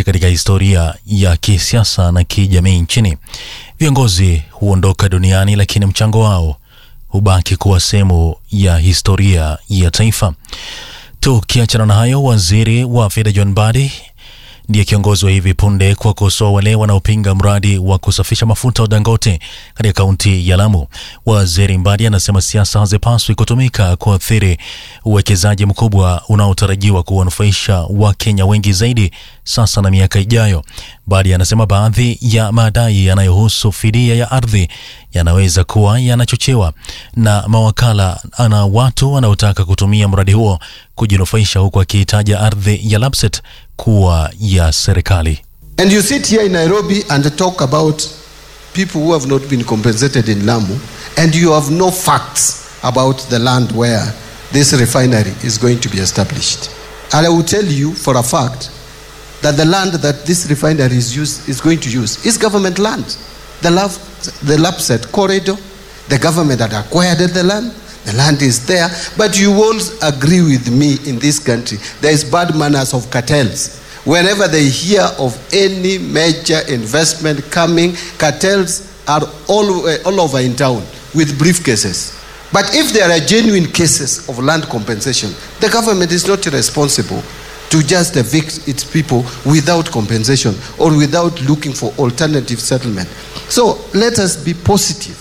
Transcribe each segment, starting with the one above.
katika historia ya kisiasa na kijamii nchini. Viongozi huondoka duniani, lakini mchango wao hubaki kuwa sehemu ya historia ya taifa. Tukiachana na hayo, waziri wa fedha John Mbadi ndiye kiongozi wa hivi punde kuwakosoa wale wanaopinga mradi wa kusafisha mafuta wa Dangote katika kaunti ya Lamu. Waziri Mbadi anasema siasa hazipaswi kutumika kuathiri uwekezaji mkubwa unaotarajiwa kuwanufaisha Wakenya wengi zaidi sasa na miaka ijayo. Mbadi anasema baadhi ya madai yanayohusu fidia ya ardhi yanaweza kuwa yanachochewa na mawakala na watu wanaotaka kutumia mradi huo kujinufaisha, huku akihitaja ardhi ya Lapset kuwa ya serikali. And you sit here in Nairobi and talk about people who have not been compensated in Lamu, and you have no facts about the land where this refinery is going to be established. And I will tell you for a fact that the land that this refinery is, used, is going to use is government land. The, love, the Lapset corridor, the government had acquired the land, the land is there, but you won't agree with me in this country. There is bad manners of cartels. Whenever they hear of any major investment coming, cartels are all, uh, all over in town with briefcases. But if there are genuine cases of land compensation, the government is not responsible to just evict its people without compensation or without looking for alternative settlement. So let us be positive.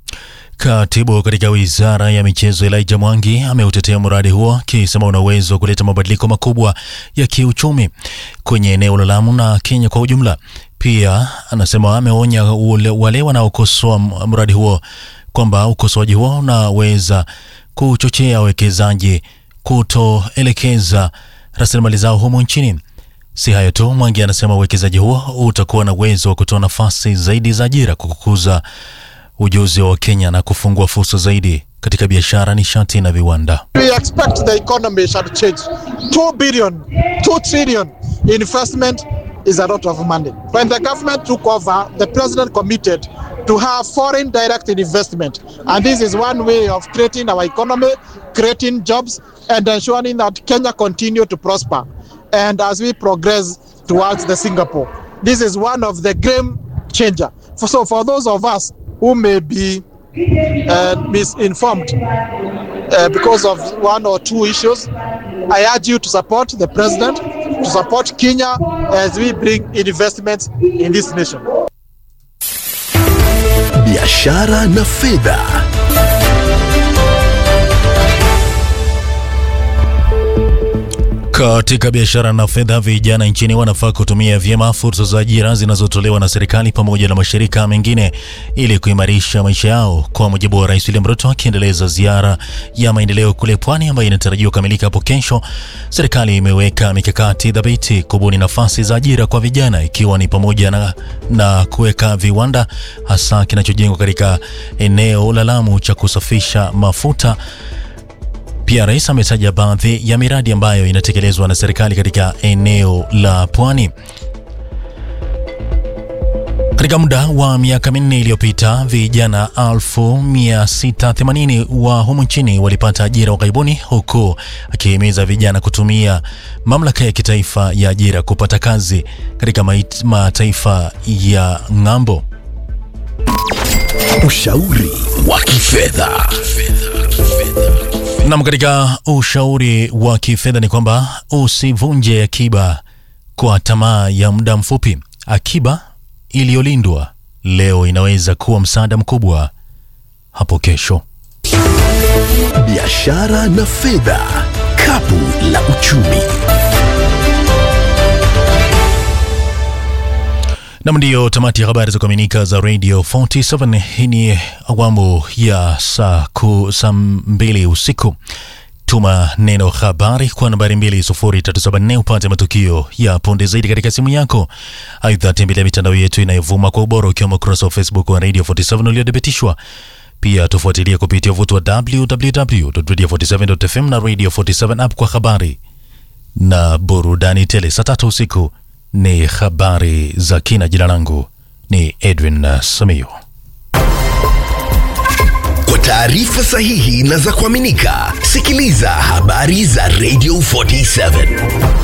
Katibu katika wizara ya michezo Elijah Mwangi ameutetea mradi huo akisema una uwezo wa kuleta mabadiliko makubwa ya kiuchumi kwenye eneo la Lamu na Kenya kwa ujumla. Pia anasema ameonya wale wanaokosoa mradi huo kwamba ukosoaji huo unaweza kuchochea wawekezaji kutoelekeza rasilimali zao humo nchini. Si hayo tu, Mwangi anasema uwekezaji huo utakuwa na uwezo wa kutoa nafasi zaidi za ajira kwa kukuza ujuzi wa Kenya na kufungua fursa zaidi katika biashara, nishati na viwanda. We expect the economy shall change. 2 billion, 2 trillion investment is a lot of money. When the government took over, the president committed to have foreign direct investment. And this is one way of creating our economy, creating jobs, and ensuring that Kenya continue to prosper. And as we progress towards the Singapore, this is one of the game changer. For, so for those of us who may be uh, misinformed uh, because of one or two issues, I urge you to support the president, to support Kenya as we bring investments in this nation. Biashara na fedha. Katika biashara na fedha, vijana nchini wanafaa kutumia vyema fursa za ajira zinazotolewa na serikali pamoja na mashirika mengine ili kuimarisha maisha yao, kwa mujibu wa Rais William Ruto akiendeleza ziara ya maendeleo kule Pwani ambayo inatarajiwa kukamilika hapo kesho. Serikali imeweka mikakati thabiti kubuni nafasi za ajira kwa vijana, ikiwa ni pamoja na, na kuweka viwanda hasa kinachojengwa katika eneo la Lamu cha kusafisha mafuta. Pia rais ametaja baadhi ya miradi ambayo inatekelezwa na serikali katika eneo la Pwani. Katika muda wa miaka minne iliyopita, vijana 1680 wa humu nchini walipata ajira ughaibuni, huku akihimiza vijana kutumia mamlaka ya kitaifa ya ajira kupata kazi katika mataifa ya ng'ambo. Ushauri wa kifedha. Nam, katika ushauri wa kifedha ni kwamba usivunje akiba kwa tamaa ya muda mfupi. Akiba iliyolindwa leo inaweza kuwa msaada mkubwa hapo kesho. Biashara na fedha, kapu la uchumi. Nam, ndiyo tamati ya habari za kuaminika za Radio 47. Hii ni awamu ya saa ku saa mbili usiku. Tuma neno habari kwa nambari 20374 upate matukio ya punde zaidi katika simu yako. Aidha, tembelea mitandao yetu inayovuma kwa ubora ukiwemo ukurasa wa Facebook wa Radio 47 uliothibitishwa. Pia tufuatilie kupitia uvuti wa www.radio47.fm na Radio 47 app kwa habari na burudani tele. Saa tatu usiku ni habari za kina. Jina langu ni Edwin Samio. Kwa taarifa sahihi na za kuaminika, sikiliza habari za Radio 47.